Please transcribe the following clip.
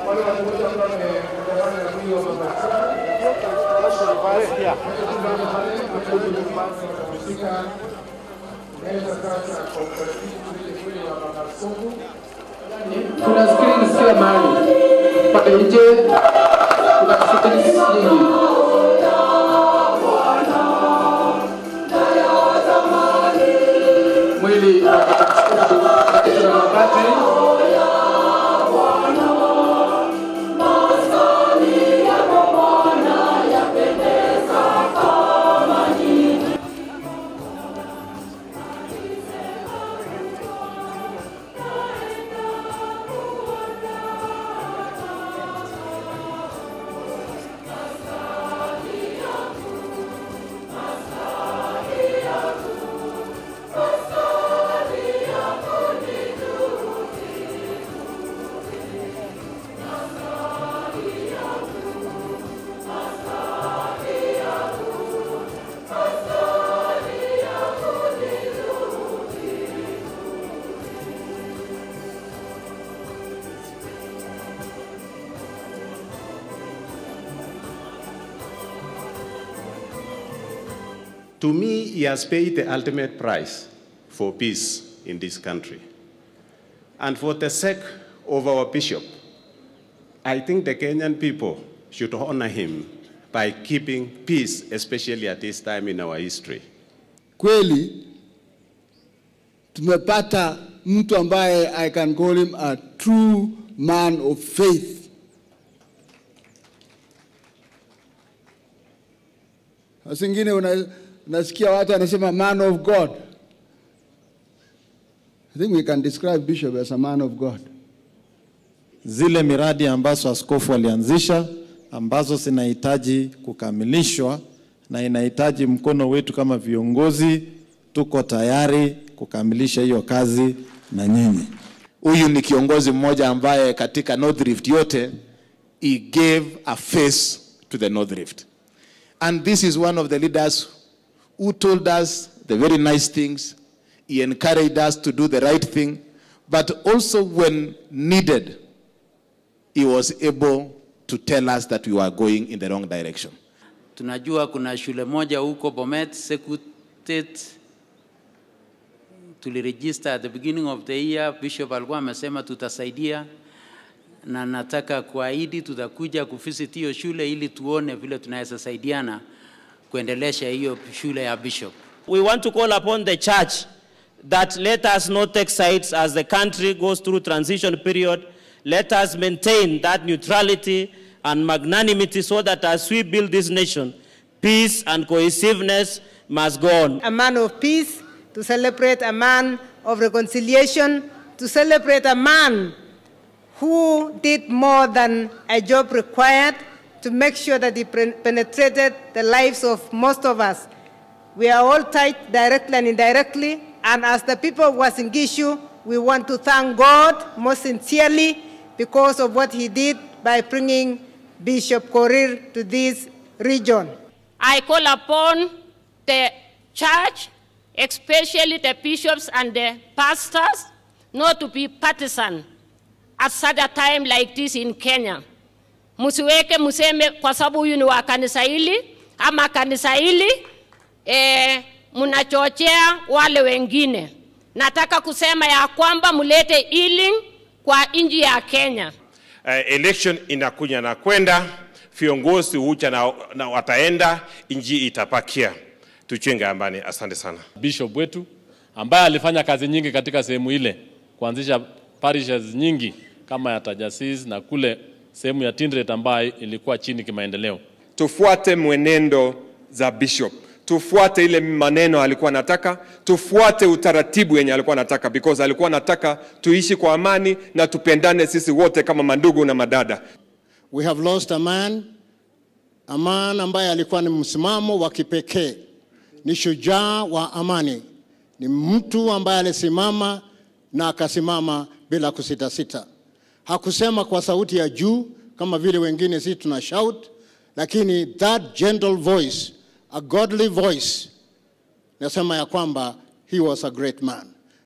wale watu wote ambao wamegawanya na mwili wa baba katika meza sasa kwa utaratibu ile kweli wa baba Songo. Kuna screens kila mahali pale nje, kuna screens nyingi. Mwili wa baba Songo katika mabati To me, he has paid the ultimate price for peace in this country. And for the sake of our bishop, I think the Kenyan people should honor him by keeping peace, especially at this time in our history. Kweli tumepata mtu ambaye I can call him a true man of faith. Singine una, unasikia watu wanasema man of God. I think we can describe Bishop as a man of God. zile miradi ambazo askofu alianzisha ambazo zinahitaji kukamilishwa na inahitaji mkono wetu kama viongozi, tuko tayari kukamilisha hiyo kazi na nyinyi. Huyu ni kiongozi mmoja ambaye katika North Rift yote he gave a face to the North Rift. And this is one of the leaders who told us the very nice things. He encouraged us to do the right thing, but also when needed, he was able to tell us that we were going in the wrong direction. Tunajua kuna shule moja huko Bomet Sekutet tuliregister at the beginning of the year. Bishop alikuwa amesema tutasaidia, na nataka kuahidi tutakuja kuvisit hiyo shule ili tuone vile tunaweza saidiana kuendelesha hiyo shule ya Bishop. We want to call upon the church that let us not take sides as the country goes through transition period. Let us maintain that neutrality and magnanimity so that as we build this nation, peace and cohesiveness must go on. a man of peace, to celebrate a man of reconciliation, to celebrate a man who did more than a job required to make sure that he pen- penetrated the lives of most of us. We are all tied directly and indirectly, and as the people of Wasingishu, we want to thank God most sincerely because of what he did by bringing Bishop Korir to this region. I call upon the church, especially the bishops and the pastors, not to be partisan at such a time like this in Kenya. Msiweke mseme kwa sababu huyu ni wa kanisa hili ama kanisa hili eh, mnachochea wale wengine. Nataka kusema ya kwamba mlete healing kwa nchi ya Kenya. uh, election inakuja na kwenda, viongozi huja na, na wataenda, nchi itapakia. Tuchenge amani. Asante sana. bishop wetu ambaye alifanya kazi nyingi katika sehemu ile, kuanzisha parishes nyingi kama ya Tajasis na kule sehemu ya Tindret ambayo ilikuwa chini kimaendeleo. tufuate mwenendo za bishop tufuate ile maneno alikuwa anataka tufuate utaratibu yenye alikuwa anataka because alikuwa anataka tuishi kwa amani na tupendane sisi wote kama mandugu na madada We have lost a man, a man ambaye alikuwa ni msimamo wa kipekee, ni shujaa wa amani, ni mtu ambaye alisimama na akasimama bila kusitasita. Hakusema kwa sauti ya juu kama vile wengine sisi tuna shout, lakini that gentle voice, a godly voice, nasema ya kwamba he was a great man.